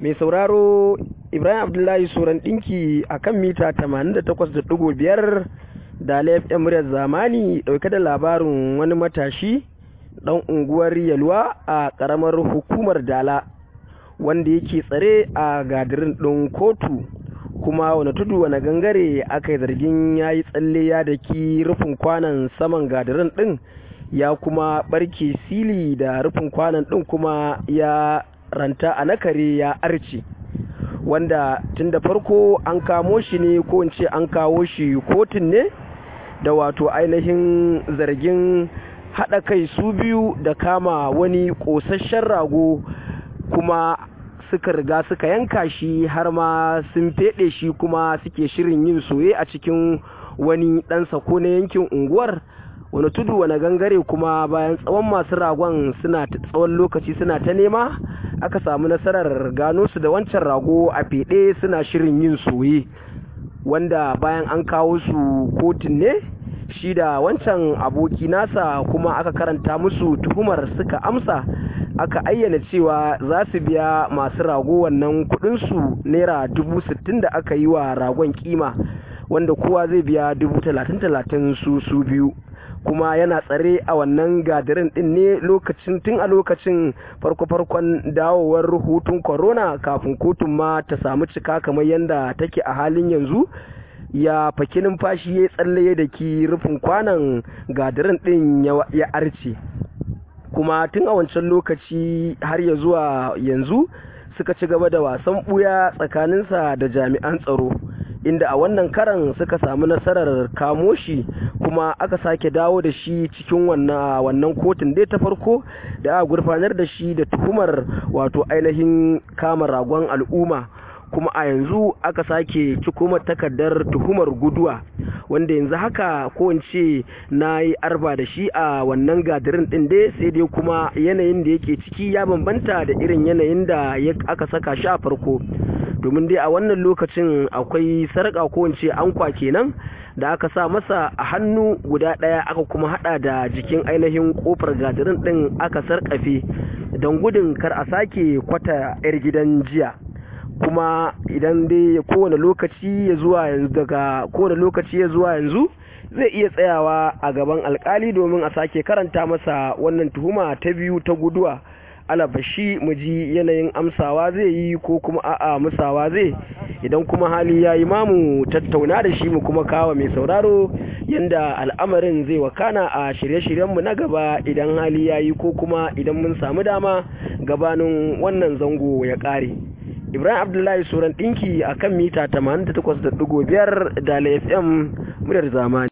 mai sauraro ibrahim abdullahi suran ɗinki a kan mita 88.5 da laifin muryar zamani ɗauke da labarin wani matashi ɗan unguwar yalwa a ƙaramar hukumar dala wanda yake tsare a gadirin ɗin kotu kuma wani tudu wani gangare aka yi zargin ya yi tsalle ya daki rufin kwanan saman gadirin ɗin ya kuma ɓarke sili da rufin kwanan ɗin kuma ya ranta a nakare ya arce wanda tun da farko an kamo shi ne ko in ce an kawo shi kotun ne da wato ainihin zargin haɗa kai su biyu da kama wani ƙosasshen rago kuma suka riga suka yanka shi har ma sun feɗe shi kuma suke shirin yin soye a cikin wani ɗan sako na yankin unguwar wani tudu wani gangare kuma bayan tsawon masu ragon suna tsawon lokaci suna ta nema aka samu nasarar gano su da wancan rago a feɗe suna shirin yin soye wanda bayan an kawo su kotun ne shi da wancan aboki nasa kuma aka karanta musu tuhumar suka amsa aka ayyana cewa za su biya masu rago wannan kudinsu naira dubu sittin da aka yi wa ragon kima wanda kowa zai biya dubu talatin talatin su su biyu kuma yana tsare a wannan gadirin din ne lokacin tun a lokacin farko-farkon dawowar hutun corona kafin kotun ma ta samu cika kamar yadda take a halin yanzu ya faki numfashi ya tsalle da ki rufin kwanan gadirin din ya arce kuma tun a wancan lokaci har ya zuwa yanzu suka ci gaba da wasan buya tsakaninsa da jami'an tsaro inda a wannan karan suka samu nasarar kamo shi kuma aka sake dawo da shi cikin wannan kotun dai ta farko da aka gurfanar da shi da tuhumar wato ainihin kama ragon al'umma kuma a yanzu aka sake cikoma takardar tuhumar guduwa wanda yanzu haka ko in ce na yi arba da shi a wannan gadirin din dai sai dai kuma yanayin da yake ciki ya bambanta da irin yanayin da aka saka shi a farko domin dai a wannan lokacin akwai sarƙa ko in ce ankwa kenan da aka sa masa a hannu guda ɗaya aka kuma hada da jikin ainihin kofar gadirin din aka sarƙafe don gudun kar a sake kwata 'yar gidan jiya kuma idan dai kowane lokaci ya zuwa yanzu daga kowane lokaci ya zuwa yanzu zai iya tsayawa a gaban alkali domin a sake karanta masa wannan tuhuma ta biyu ta guduwa alabashi mu ji yanayin amsawa zai yi ko kuma a'a musawa zai idan kuma hali ya yi mamu tattauna da shi mu kuma kawo mai sauraro yanda al'amarin zai wakana a shirye-shiryenmu na gaba idan hali ya yi ko kuma idan mun samu dama gabanin wannan zango ya ƙare. Ibrahim Abdullahi Suran ɗinki a kan mita 88.5 da FM muryar zamani.